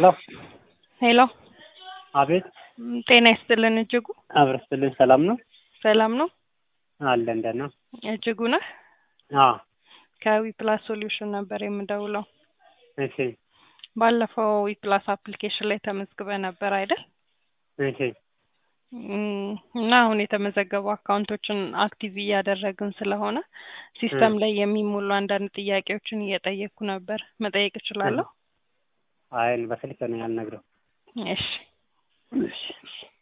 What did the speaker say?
ሄሎ ሄሎ አቤት ም፣ ጤና ይስጥልን እጅጉ አብረስትልን ሰላም ነው ሰላም ነው አለ እንደት ነው እጅጉ ነህ አ ከዊፕላስ ሶሉሽን ነበር የምደውለው እሺ ባለፈው ዊፕላስ አፕሊኬሽን ላይ ተመዝግበ ነበር አይደል እሺ እም፣ እና አሁን የተመዘገቡ አካውንቶችን አክቲቭ እያደረግን ስለሆነ ሲስተም ላይ የሚሞሉ አንዳንድ ጥያቄዎችን እየጠየቅኩ ነበር መጠየቅ እችላለሁ አይ በስልክ ነው ያልነግረው እሺ እሺ